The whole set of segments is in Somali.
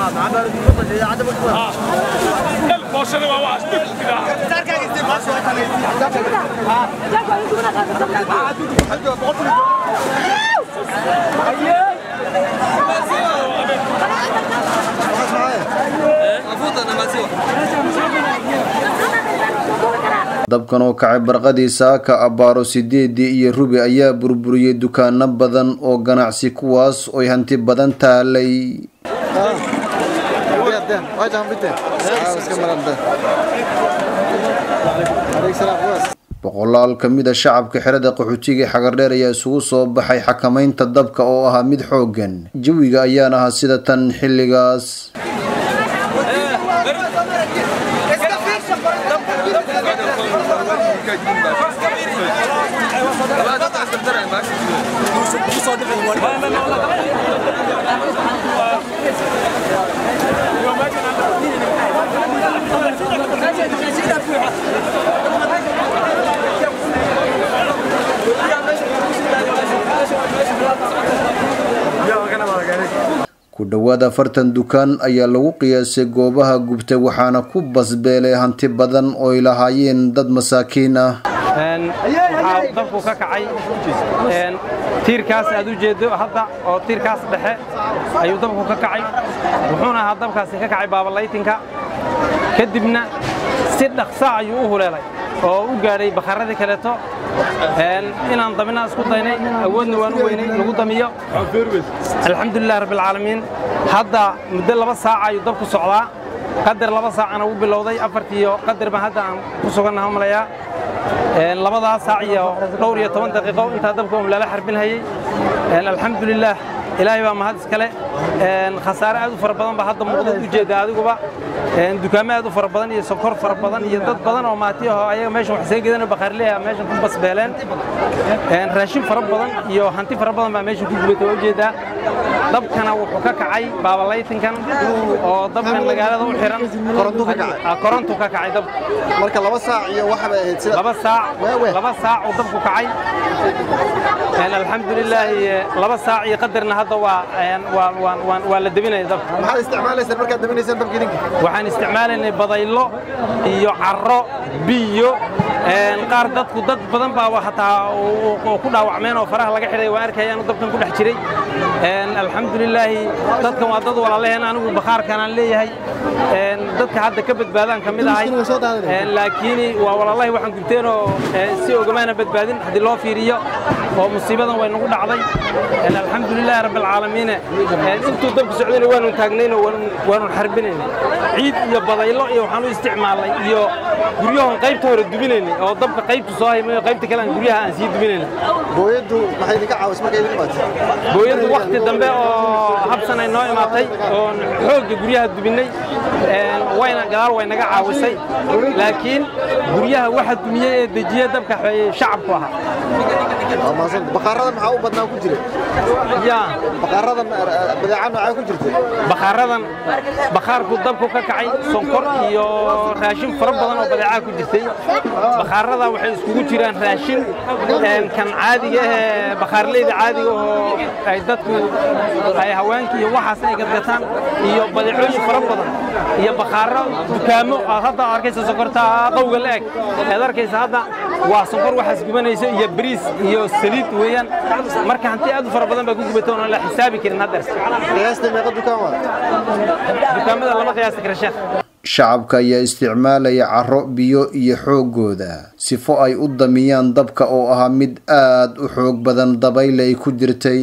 dabkan oo kacay barqadii saaka abbaaro sideedii iyo rubi ayaa burburiyey dukaano badan oo ganacsi kuwaas oy hanti badan taalay boqolaal ka mid a shacabka xerada qaxootiga xagardheer ayaa isugu soo baxay xakamaynta dabka oo ahaa mid xooggan jawiga ayaan ahaa sida tan xilligaas ku dhowaad afartan dukaan ayaa lagu qiyaasay goobaha gubtay waxaana ku basbeelay hanti badan ooy lahaayeen dad masaakiin ah waxaa dabku ka kacay tiirkaas aad u jeedo hadda oo tiirkaas dhexe ayuu dabku ka kacay wuxuuna ahaa dabkaasi ka kacay baabalaytinka kadibna si dhaqsa ayuu u huleelay oo u gaadhay bakharadii kaleeto inaan damina isku daynay awoodna waan u weynay lagu damiyo alxamdulilah rabbilcaalamiin hadda muddo laba saaca ayuu dabku socdaa qadar laba saacana wuu bilowday afartiiyo qadar baan hadda aan ku sugannaha malayaa labadaa saac iyo dhowr iyo toban daqiiqo intaa dabka um lala xarbinhayey alxamdulilaah ilaahay baa mahad iskale khasaare aad u fara badan baa hadda muuqda u jeeda adiguba dukaamo aad u fara badan iyo sokor fara badan iyo dad badan oo maati ahoo ayaga meeshan wax isaga gedanoo bakhaarleeha meeshan ku basbeeleen raashin fara badan iyo hanti fara badan baa meeshan ku gubatay waa ujeedaa dabkana wuxuu ka kacay baabalaytinkan oo dabkan magaalada u xiran korontu ka kacay dabku marka laba saac iyo waxa bay ahayd sida laba saac laba saac uu dabku kacay alxamdulilaahi laba saac iyo qadarna hadda waa waa la debinaya dabka maxaad isticmaalaysaan markaad dabinaysaan dabka idinka waxaan isticmaalaynay badaylo iyo carro biyo qaar dadku dad badan baa hataa oo ku dhaawacmeen oo faraha laga xidhay waan arkayaan dabkan ku dhex jiray alxamdulilaahi dadkan waa dad walaalaheen anigu bakhaarkanaan leeyahay dadka hadda ka badbaadaan ka mid ahay laakiin waa walaalahi waxaan gubteenoo si ogamaana badbaadin haddii loo fiiriyo oo musiibadan way nagu dhacday alxamdulilahi rabbilcaalamiin intuu dabku socdayna waanu taagnaynoo waanu xarbinaynay ciid iyo badaylo iyo waxaan u isticmaalnay iyo guryahoon qaybta hore dubinaynay oo dabka qaybtu soo haymayo qaybta kale aan guryaha aan sii dubinaynay booyaddu maxay idinka caawis markay idin imaatay booyaddu wakhti dambe oo habsan ay noo imaatay oon xoogga guryaha dubinnay wayna gadaal way naga caawisay laakiin guryaha waxa dumiyey ee dejiye dabka shacabku ahaa bakhaaradan maxaa u badnaa ku jira ya bakhaaradan badeeca noocaa ku jirta bakhaaradan bakhaarku dabku ka kacay sonkor iyo raashin fara badan oo badeecaa ku jirtay bakhaarada waxay iskugu jiraan raashin kan caadiga ahee bakhaarleyda caadiga oo ay dadku ay haweenka iyo waxaas ay gadgataan iyo badeecooyin fara badan iyo bakhaaro dukaamo aad hadda arkaysa sonkorta qowga la eg aad arkaysa hadda waa sonkor waxaas gubanayso iyo bariis iyo saliid weeyaan marka hanti aad u fara badan baa ku gubatay oon la xisaabi karin haddeer qiyaasta meeqa dukaan waa dukaamada lama qiyaasi kara sheekh shacabka ayaa isticmaalaya carro biyo iyo xooggooda sifo ay u damiyaan dabka oo ahaa mid aad u xoog badan dabayl ay ku jirtay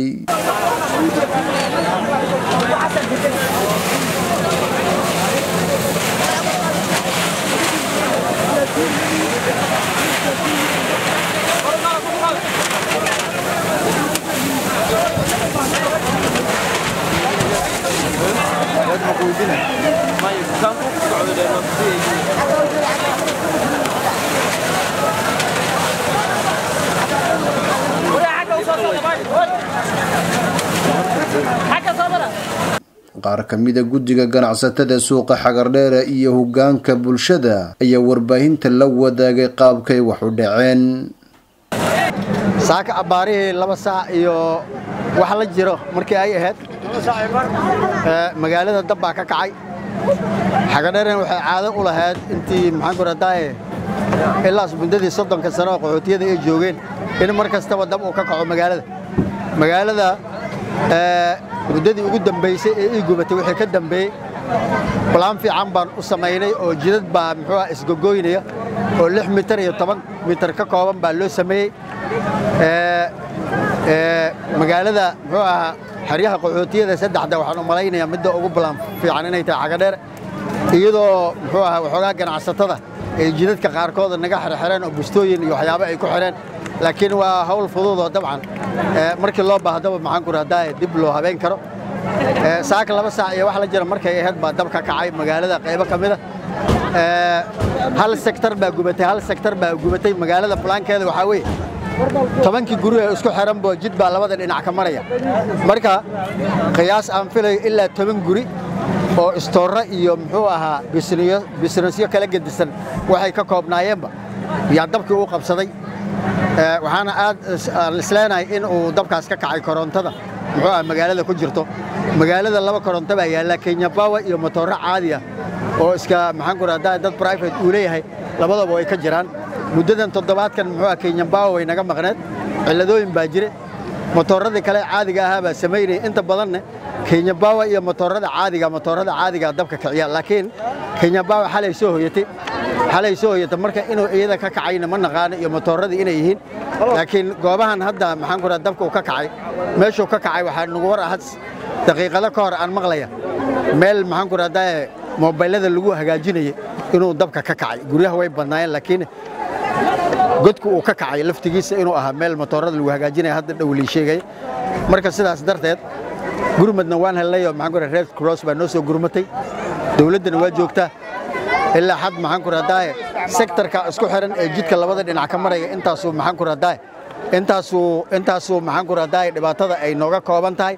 qaar ka mida guddiga ganacsatada suuqa xagardheera iyo hoggaanka bulshada ayaa warbaahinta la wadaagay qaabkay wax u dhaceen saaka abbaarihii laba saac iyo wax la jiro markii ay ahayd magaalada dab baa ka kacay xagadheerna waxay caado u lahayd intii maxaan ku radaaye ilaas muddadii soddonka sano oo qaxootiyada ay joogeen in mar kastaba dab uu ka kaco magaalada magaalada muddadii ugu dambaysay ee ii gubatay wixii ka dambeeyey balaan fiican baan u samaynay oo jidad baa muxuu ah isgogoynaya oo lix mitar iyo toban mitar ka kooban baa loo sameeyey magaalada muxuu ahaa xeryaha qaxootiyada saddexda waxaan u malaynayaa midda ugu balaan fiican inay tahay xagadheer iyadoo muxuu ahaa waxoogaa ganacsatada ay jidadka qaarkooda naga xirxireen oo bustooyin iyo waxyaabo ay ku xidheen laakiin waa hawl fududoo dabcan markii loo baahdaba maxaan ku rahdaa dib loo habeen karo saaka laba saac iyo wax la jira markay ahayd baa dab ka kacay magaalada qaybo ka mida hal sektar baa gubatay hal sektar baa gubatay magaalada bulaankeeda waxaa weeye tobankii guri ee isku xiranbo jid baa labada dhinac ka maraya marka qiyaas aan filayo ilaa toban guri oo istoorro iyo muxuu ahaa bisnesyo kala gedisan waxay ka koobnaayeenba yaa dabkii u qabsaday waxaana aad aan isleenahay in uu dabkaas ka kacay korontada muxuu ah magaalada ku jirto magaalada laba koronto baa yaalla kenya bawa iyo motoorro caadi ah oo iska maxaan ku rahdaa dad private uu leeyahay labadaba way ka jiraan muddadan toddobaadkan muxuu ah kenya bawa way naga maqneed cilladooyin baa jire motoorradii kale caadiga ahaa baa samaynaya inta badanne kenya bawa iyo motoorrada caadiga motoorrada caadiga dabka kiciya laakiin kenya bawa xalay soo hoyatay xalay soo hoyata marka inuu iyada ka kacayna ma naqaano iyo motoorradii inay yihiin laakiin goobahan hadda maxaan ku rahaa dabka uu ka kacay meeshuu ka kacay waxaa nagu war ahad daqiiqado ka hor aan maqlaya meel maxaan ku rahdaa moobaylada lagu hagaajinayay inuu dabka ka kacay guryaha way badnaayeen laakiin godku uu ka kacay laftigiisa inuu ahaa meel motoorada lagu hagaajinaya hadda dhowlii sheegaya marka sidaas darteed gurmadna waan helnay oo maxaan ku rahaa red cross baa noo soo gurmatay dawladdana waa joogtaa ilaa xad maxaan ku rahdaa sektarka isku xiran ee jidka labada dhinac ka maraya intaasuu maxaan ku rahdaa intaasuu intaasuu maxaan ku rahdaa dhibaatada ay nooga kooban tahay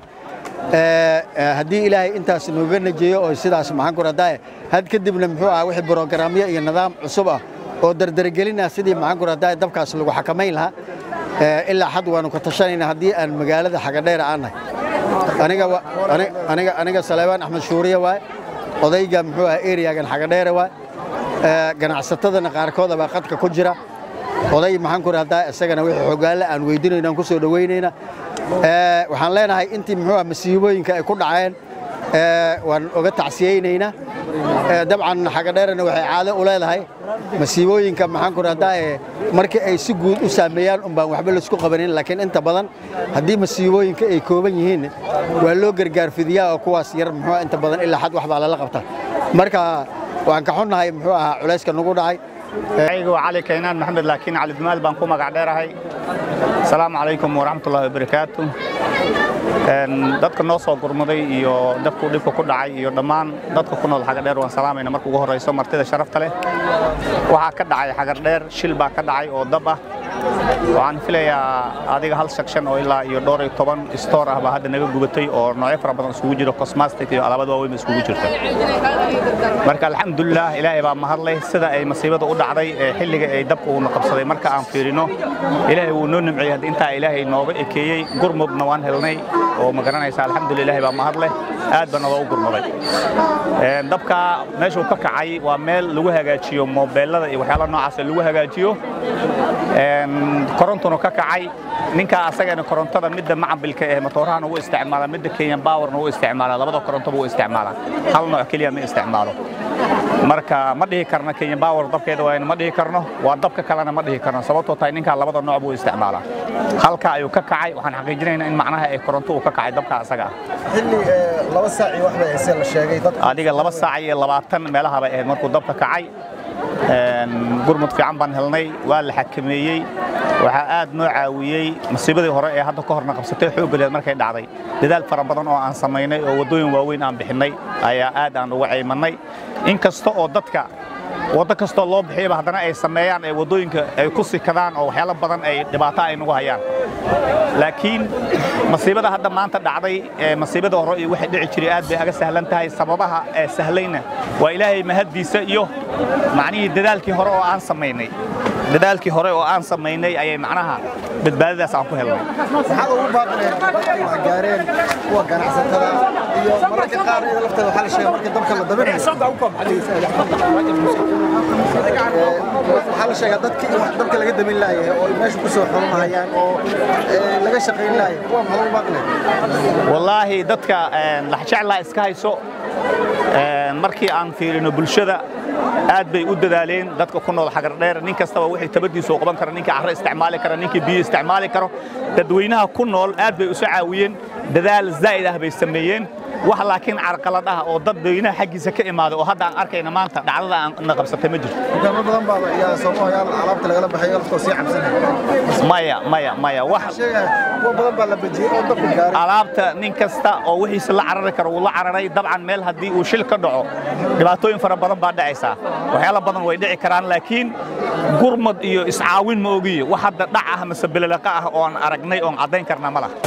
haddii ilaahay intaas nooga najeeyo oo sidaas maxaan ku rahdaa had kadibna muxuu ahaa wixii brogaraamyo iyo nidaam cusub ah oo dardargelina sidii maxaan ku rahdaa dabkaas lagu xakamayn lahaa ilaa xad waanu ka tashanayna haddii aan magaalada xagadheera aan nahay aniga aniga aniga saleebaan axmed shuuriye waay odayga muxuu ahaa eriyagan xagadheere waay ganacsatadana qaarkooda baa qadka ku jira oday maxaan ku rahdaa isagana wixii xogaalle aan weydinayna aan ku soo dhowaynayna waxaan leenahay intii muxuu ah masiibooyinka ay ku dhaceen waan oga tacsiyeynaynaa dabcan xagadheerana waxay caado u leedahay masiibooyinka maxaan ku rahdaa markii ay si guud u saameeyaan un baan waxba laisku qabanin laakiin inta badan haddii masiibooyinka ay kooban yihiin waa loo gargaar fidiyaa oo kuwaas yar muxuu inta badan ilaa xad wax baa lala qabtaa marka waan ka xunnahay muxuu ahaa culayska nagu dhacay aygu cali kaynaan maxamed laakiin cali dumaal baan ku magac dheerahay asalaamu calaykum waraxmatullahi wabarakaatu dadka noo soo gurmaday iyo dabkuu dhibka ku dhacay iyo dhammaan dadka ku nool xagadheer waan salaamayna marka ugu horrayso martida sharafta leh waxaa ka dhacay xagadheer shil baa ka dhacay oo dab ah waxaan filayaa adiga hal section oo ilaa iyo dhowr iyo toban stoor ah baa hadda naga gubatay oo noocyo fara badan isugu jiro cosmastic iyo alaabada waaweyn isugu jirta marka alxamdulilah ilaahay baa mahadleh sida ay masiibada u dhacday ee xilliga ay dabka uuna qabsaday marka aan fiirino ilaahay wuu noo nimciyey hadda intaa ilaahay nooga ekeeyey gurmudna waan helnay oo ma garanaysa alxamdulillah ilaahay baa mahadleh aad baa nooga u gurmaday dabka meeshuu ka kacay waa meel lagu hagaajiyo moobeelada iyo waxyaalaha noocaas lagu hagaajiyo korontuna ka kacay ninkaa asagana korontada midda macambilka ee matoorahan ugu isticmaala midda kenyan powerna ugu isticmaala labada korontoba u isticmaala hal nooc keliya ma isticmaalo marka ma dhihi karno kenyan power dabkeeda waayna ma dhihi karno waa dabka kalena ma dhihi karno sababtoo tahay ninkaa labada nooc buu isticmaalaa halka ayuu ka kacay waxaan xaqiijinaynaa in macnaha ay koronto uu ka kacay dabka asaga xilli laba saac iyo wax bay haysee la sheegay dad adiga laba saac iyo labaatan meelaha bay ahayd markuu dabka kacay gurmud fiican baan helnay waa la xakameeyey waxaa aad noo caawiyey masiibadii hore ee hadda ka horna qabsatay xooggadeed markay dhacday dadaal fara badan oo aan samaynay oo waddooyin waaweyn aan bixinnay ayaa aad aan uga caymannay in kasta oo dadka waddo kastoo loo bixiyaba haddana ay sameeyaan ee waddooyinka ay ku sikadaan oo waxyaalo badan ay dhibaato ay nagu hayaan laakiin masiibada hadda maanta dhacday ee masiibada hore iyo waxay dhici jiray aad bay aga sahlan tahay sababaha ee sahlayna waa ilaahay mahaddiisa iyo macnihii dadaalkii hore oo aan samaynay dadaalkii hore oo aan samaynay ayay macnaha badbaadadaas aan ku helnay maxaad ugu baaqineen dadkii wax gaareen kuwa ganacsatada iyo mararka qaar iyada lafteeda waxaa la sheegay markii dabka la dabinayo waxaa la sheegaa dadkii in wax dabka laga damin laayay oo ay meesha ku soo xurumahayaan oo eh, laga shaqayn laayay kuwa maxaad ugu baaqineen wallaahi dadka een, laxjeclaa iska hayso een, markii aan fiirino bulshada aad bay u dadaaleen dadka ku nool xagardheer nin kastaba wixii tabadiisa u qaban kara ninkii carro isticmaali kara ninkii biyo isticmaali karo dadweynaha ku nool aad bay isu caawiyeen dadaal zaa'id ah bay sameeyeen wax laakiin carqalad ah oo dadweynaha xaggiisa ka imaaday oo hadda aan arkayna maanta dhacdada aan na qabsatay ma jirto dukaamo badan baa yaa soomaaliya alaabta lagala baxayo laftoo sii cabsanaya maya maya maya wax sheegaya kuwa badan baa la bajiyey oo dabka gaaray alaabta nin kasta oo wixiisa la carari karo wuu la cararay dabcan meel haddii uu shil ka dhaco dhibaatooyin fara badan baa dhacaysaa waxyaala badan way dhici karaan laakiin gurmad iyo iscaawin ma ogiyo wax hadda dhac ah mase belelaqa ah oon aragnay oon caddayn karna ma laha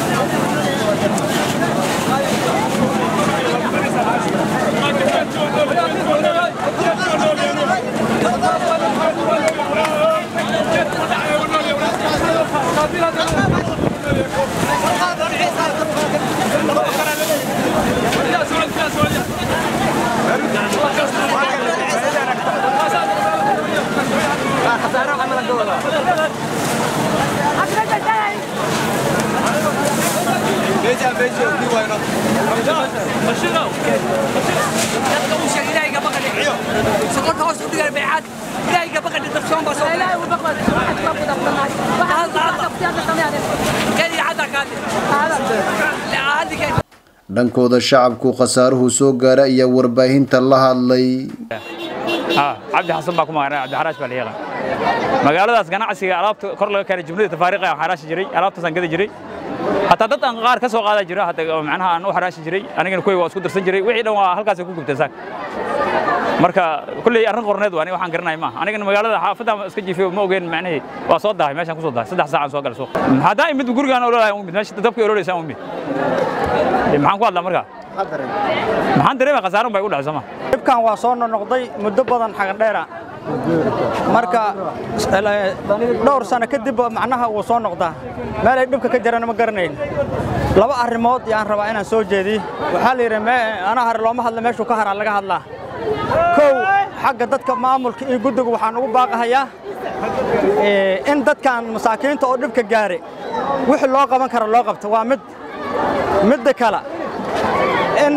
dhankooda shacabku khasaaruhu soo gaara ayaa warbaahinta la hadlay cabdi xasan baa ku magana cabdi xaraash baa la yeelaa magaaladaas ganacsiga alaabta kor laga keenay jumlada tafaariiqa aan xaraashi jiray alaabtaasaan gadi jiray hataa dad aan qaar ka soo qaada jira hata macnaha aan u xaraashi jiray anigana kuway waa isku darsan jiray wixii dhan waa halkaasay ku gubteen saak marka kulley arrin qorneed waa aniga waxaan garanay maaha anigana magaalada xaafadda iska jiifay ma ogeen macnihii waa soo dahay meeshaan ku soo dahay saddex saacaan soo galay suuq haddaan imid gurigaan ololahay umid meesha dabkii ololeysa umid maxaan ku hadlaa markaa maxaan dareemay khasaarun bay igu dhacay sooma dhibkan waa soo noqnoqday muddo badan xagandheera marka dhowr sano kadib macnaha wuu soo noqdaa meel ay dhibka ka jirana ma garanayn laba arrimood yaan rabaa inaan soo jeediyo waxaa la yidhi anaa hare looma hadla meeshuu ka haraa laga hadlaa kow xagga dadka maamulka iyo guddiga waxaan ugu baaqahayaa in dadkan masaakiinta oo dhibka gaare wixii loo qaban kara loo qabto waa mid midda kale in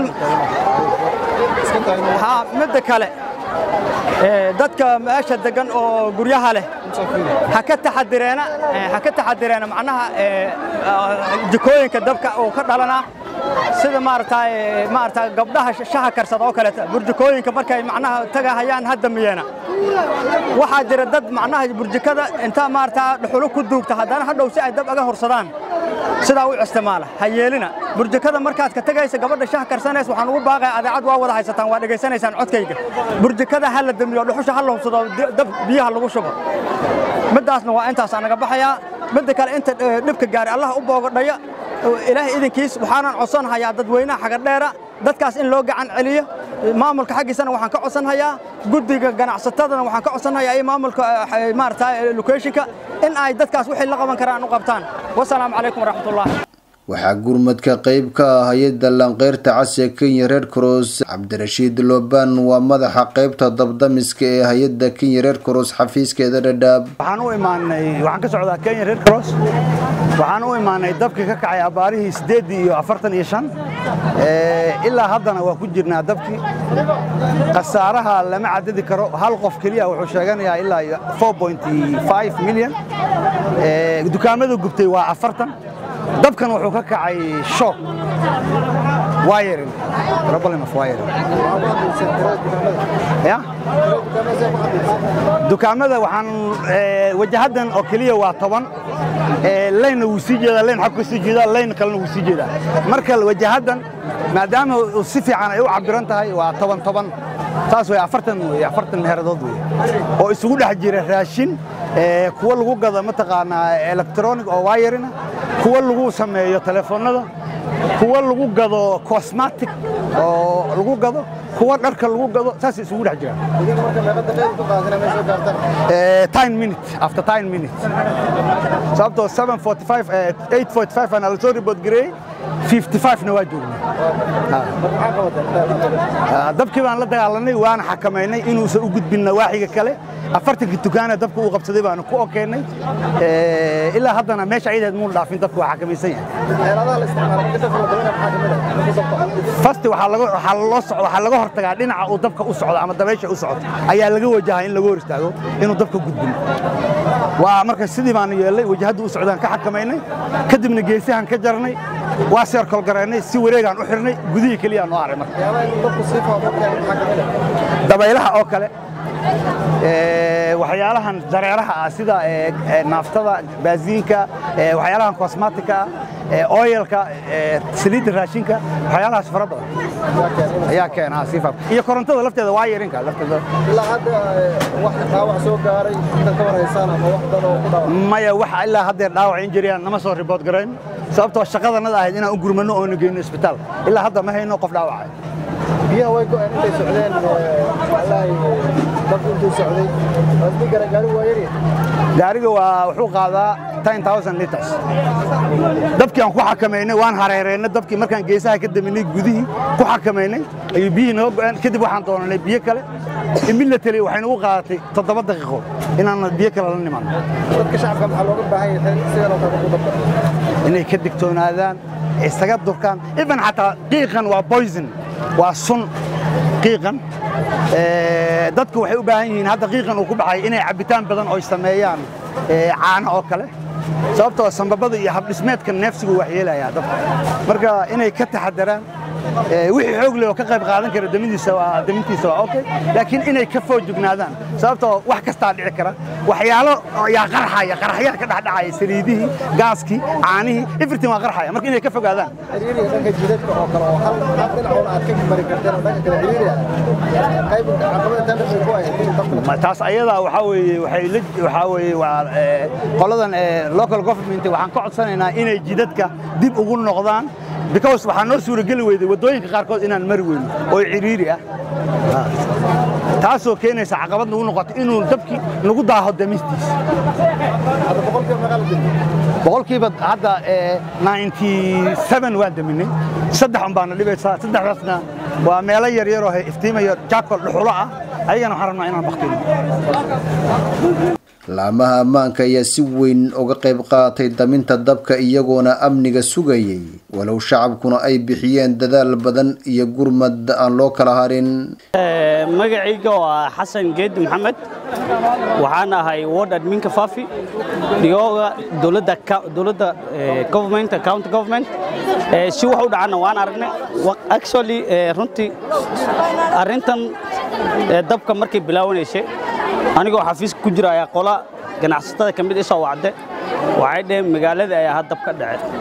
ha midda kale dadka meesha degan oo guryaha leh ha ka taxadireena ha ka taxadireena macnaha jikooyinka dabka uu ka dhalanaa sida maaragtay maaragtay gabdhaha shaha karsada oo kaleeta burjikooyinka markay macnaha tagahayaan hadda miyeena waxaa jira dad macnaha burjikada inta maaragtaa dhuxulo ku duugta haddana hadhow si ay dab aga horsadaan sidaa u isticmaala ha yeelina burjikada markaad ka tegaysa gabadha shah karsanaysa waxaan ugu baaqaya adeecad waa wada haysataan waa dhegaysanaysaan codkayga burjikada ha la damiyo dhuxusha ha la hubsado dab biyaha lagu shubo middaasna waa intaas anaga baxayaa midda kale inta dhibka gaari allah u boogadhaya ilaahay idinkiis waxaanan codsanahayaa dadweynaha xagadheera dadkaas in loo gacan celiyo maamulka xaggiisana waxaan ka codsanhayaa guddiga ganacsatadana waxaan ka codsanhayaa iyo maamulka maarata locationka in ay dadkaas wixii la qaban karaan u qabtaan wasalaamu calaykum waraxmatullah waxaa gurmadka qayb ka ah hay-adda lanqeyrta casiga kenya red cross cabdirashiid loban waa madaxa qaybta dabdamiska ee hay-adda kenya red cross xafiiskeeda dhadhaab waxaan u imaanay waxaan ka socdaa kenya red cross waxaan u imaanay dabkii ka kacay abaarihii siddeeddii iyo afartan iyo shan ilaa haddana waa ku jirnaa dabkii khasaaraha lama cadadi karo hal qof keliya wuxuu sheeganayaa ilaa iyo four point five milyan dukaamada gubtay waa afartan dabkan wuxuu ka kacay shock wiring problem of wiring ya dukaamada waxaan wajahadan oo keliya waa toban laynna wuu sii jeedaa layn xag ka sii jeedaa layn kalena wuu sii jeedaa marka wajahadan maadaama si fiican ay u cabiran tahay waa toban toban taas way afartan wey afartan meeradood wey oo isugu dhex jira raashin kuwa lagu gado mataqaanaa electronic oo wayarina kuwa lagu sameeyo telefoonnada kuwa lagu gado cosmatic oo lagu gado kuwa dharka lagu gado saasay isugu dhex jiraan idinka marka meeqa daqiiqa ku qaadana meesha soo gaartaan Eh, 10 minutes after 10 minutes sababtoo 745 eh, 845 ana lasoo report gareeyey 55 na waa joognay marka maxaa qabataan Ah, dabkii baan la dagaalanay waana xakamaynay inuusan u gudbin nawaaxiga kale afartanka dukaana dabka uu qabsaday baanu ku okeennay Eh, ilaa haddana meesha ayadeed muun dhaafin dabka waa xakamaysan yahay xeeladaha la isticmaalo marka dadka la dabayna maxaa kamid ah marka dabka fasti waxaa laga waxaa loo socdo waxaa laga hortagaa dhinaca uu dabka u socdo ama dabaysha u socdo ayaa laga wajahaa in laga hor istaago inuu dabka gudbin waa marka sidii baanu yeelnay wajahadda u socdaan ka xakamaynay kadibna geesihan ka jarnay waa seerkol garaynay si wareegaan u xirnay gudihii keliya noo haray marka waxyaabaha inuu dabku sii faafo keeno maxaa kamid ah dabaylaha oo kale ee, waxyaalahan dareeraha ah sida ee, ee, naaftada baasiinka ee, waxyaalahan kosmatika ee, oyalka ee, saliidda raashinka waxyaalahaas fara badan ayaa keena sii faaf iyo korontada lafteeda waa yarinka lafteeda ilaa hadda eh, wax dhaawac soo gaaray intaad ka warhaysaan ama wax dad oo ku dhaawac maya wax ilaa haddeer dhaawac injiriyaan nama soo ribood garayn sababtoo shaqadanada ahayd inaan u gurmanno oona geyno isbitaal ilaa hadda ma hayno qof dhaawacay biyaha way go'een intay socdeen eh, wallaahi dabku intuu socday wasdi gara gaari waa yari gaariga waa wuxuu qaadaa 10000 liters dabkii aan ku xakamaynay waan hareereynay dabkii markaan geesaha ka daminay gudihii ku xakamaynay ayuu biyihii noo go'een kadib waxaan doonanay biyo kale immediately waxay nagu qaadatay toddoba daqiiqo inaan biyo kale la nimaano dadka shacabka maxaa looga baahan yahay sidan oo kale ku dabka inay ka digtoonaadaan isaga durkaan even xataa qiiqan waa poison waa sun qiiqan Ee, dadku waxay u baahan yihiin hadda qiiqan uu ku baxay inay cabitaan badan oo ay sameeyaan ee, caano oo kale sababtoo sambabada iyo habdhismeedka neefsigu waxyeelayaa dadka marka inay ka taxadaraan ee, wixii xoog leh oo ka qayb qaadan kara damintiisa waa damintiisa waa okay laakiin inay ka foojignaadaan sababtoo wax kastaa dhici kara waxyaalo yaa qarxaya qarxayaa ka dhexdhacaya saliidihii gaaskii caanihii everything waa qarxaya marka inay ka fogaadaan xiriiriga dhanka jidadka oo kale oo hal hal dhinacoona aad ka mari karteen oo dhanka kale xiriiri ah qayb caqabada tan dhexda ku ahayd in dabka Ma- taas ayadaa waxaa weeye waxay la waxaa weeye waa ee, qoladan ee, local government waxaan ka codsanaynaa inay jidadka dib ugu noqdaan because waxaa noo suurageli weyday waddooyinka qaarkood inaan mari weyno oo ciriiri ah Ah. taasoo keenaysa caqabad nagu noqoto inuu dabkii nagu daaho damistiisa hadda boqolkiiba meeqa la dimi boqolkiiba hadda ee, 97 waan daminay saddex un baana dhibaysaa saddexdaasna waa meelo yaryar oo iftiimayo jaakol dhuxulo ah ayagana waxaan rabnaa inaan baktino laamaha ammaanka ayaa si weyn uga qayb qaatay daminta dabka iyagoona amniga sugayay walow shacabkuna ay bixiyeen dadaal badan iyo gurmad aan loo kala harin magacayga waa xasan geedi maxamed waxaan ahay ward adminka fafi dhigooga dowladda ka- dowladda eh, government county government Eh, si wax u dhacana waan aragnay Wa- actually eh, runtii arrintan eh, dabka markay bilaawanaysay anigoo xafiiska ku jira ayaa qola ganacsatada ka mid isoo wacde waxay dhaheen magaalada ayaa had dab ka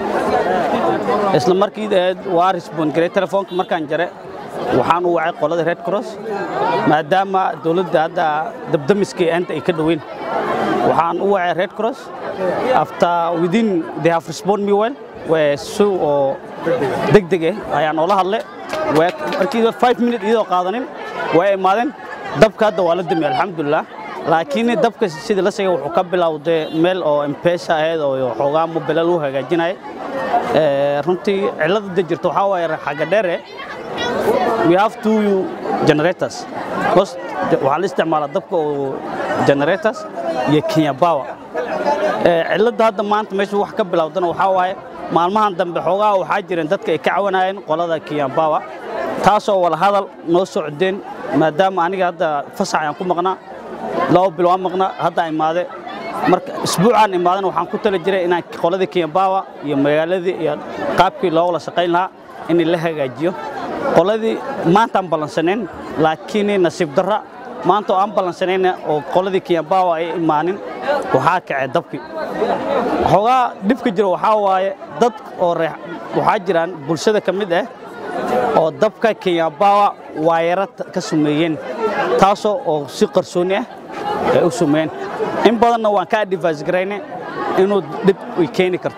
dhacay isla markii eh, waa respond garay telefoonka markaan jare waxaan u wacay qolada red cross maadaama dowladda hadda dabdamiska enta ay ka dhoweyn waxaan u wacay red cross after within they have respond me well waa si oo degdeg ah ayaan oola hadlay Waa- markii 5 minute iyadoo qaadanin way imaadeen dabka hadda waa la dami alxamdulilah laakiin dabka sida la sheegay wuxuu ka bilowday meel oo mpesa ahayd oo xoogaa mobile lagu hagaajinaya Eh, runtii cilada jirta waxaa waaye xagga dheere we have two generators because waxaa la isticmaalaa dabka oo generators iyo kenya power Eh, cilada hadda maanta meesha wax ka bilowdana waxaa waaye maalmahan dambe xoogaa waxaa jireen dadka ay ka cawanayeen qolada kenya power taasoo wada hadal noo socdeen maadaama aniga hadda fasax ayaan ku maqnaa laba bil waan maqnaa hadda imaade marka isbuucaan imaadana waxaan ku tali jiray inaan qoladii kenya power iyo magaaladii iyo qaabkii loo wada shaqayn lahaa in la hagaajiyo qoladii maantaan ballansanayn laakiin nasiib darra maanta oo aan ballansanayna oo qoladii kenya power ay imaanin waxaa kacay dabkii xoogaa dhibka jira waxaa waaye dad oo reex waxaa jiraan bulshada ka mid ah oo dabka kenya power waayara ka sumeeyeen taasoo oo si qarsooni ah ay u sumeeyeen in badanna waan ka advice garaynay inuu dhib ay keeni karto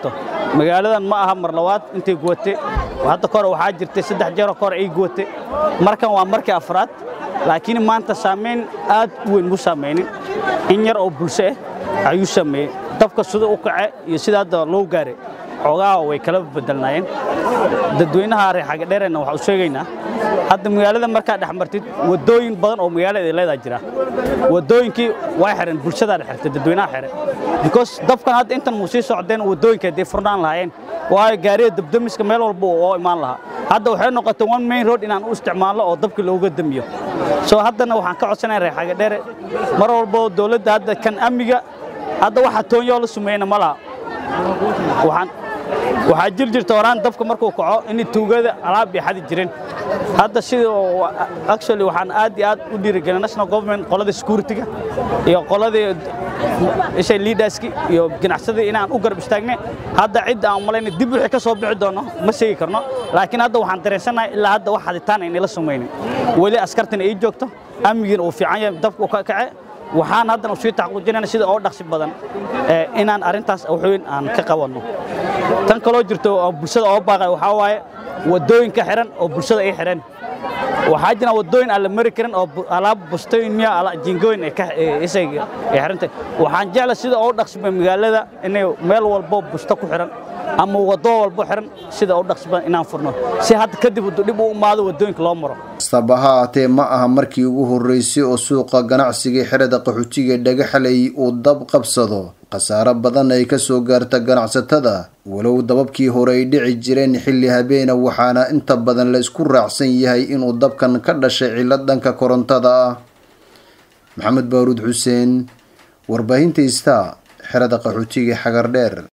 magaaladan ma aha mar labaad intay guwate hadda kore waxaa jirtay saddex jeeroo kore ay guwate markan waa markii afraad laakiin maanta saamayn aad u weyn mu saamaynin in yar oo bulsho ah ayuu sameeyey dabka sida u kace iyo sida hadda loo gaaray xoogaha way kala bedelnaayeen dadweynaha reer xagadheerena waxaa u sheegaynaa hadda magaalada markaa dhex martid wadooyin badan oo magaalada ay leedaha jira wadooyinkii way xireen bulshadaa dhex xirtay dadweynaha xire because dabkan hadda intan muu sii socdeen wadooyinka hadday furnaan lahaayeen waayo gaariga dabdamiska meel walba oo imaan lahaa hadda waxay noqotay one main road inaan u isticmaalno oo dabka looga damiyo soo haddana waxaan ka codsanaya reer xagadheere mar walbo dowladda hadda kan amniga hadda waxa toonyoo la sumeeyna ma laha waxaan waxaa jir jirta horaan dabka markuu kaco in tuugada alaab bay xadi jireen hadda sida actually waxaan aad iyo aad u dhiirigelin national government qolada security-ga iyo qoladii ishay leaderski iyo ganacsadii inaan u garab istaagnay hadda cidda aan malayna dib wixii ka soo bixi doono ma sheegi karno laakiin hadda waxaan dareensanahay ilaa hadda wax haditaan aynala samaynin weli askartina ii joogto amnigiina uu fiican yahay dabka ka kace waxaan haddana sii taxaquujinayna sida oo dhaqsi badan inaan arrintaas waxweyn aan ka qabanno tan kaloo jirto oo bulshada oo baaqay waxaa waaye wadooyinka xiran oo bulshada ay xireen waxaa jira wadooyin aan la mari karin oo alaab bustooyin miya jingooyin isay xirantay waxaan jecla sida oo dhaqsiba magaalada inay meel walbo busto ku xiran ama wado walbo xiran sida oo dhaqsiba inaan furno si hadda kadib dib u imaado wadooyinka loo maro kastaba ha haatee ma aha markii ugu horreysay oo suuqa ganacsiga xerada qaxootiga dhagaxalay uu dab qabsado khasaaro badan ay ka soo gaarta ganacsatada walow dababkii hore ay dhici jireen xilli habeena waxaana inta badan la isku raacsan yahay inuu dabkan ka dhashay cillad dhanka korontada ah maxamed baaruud xuseen warbaahinta ista xerada qaxootiga xagardheer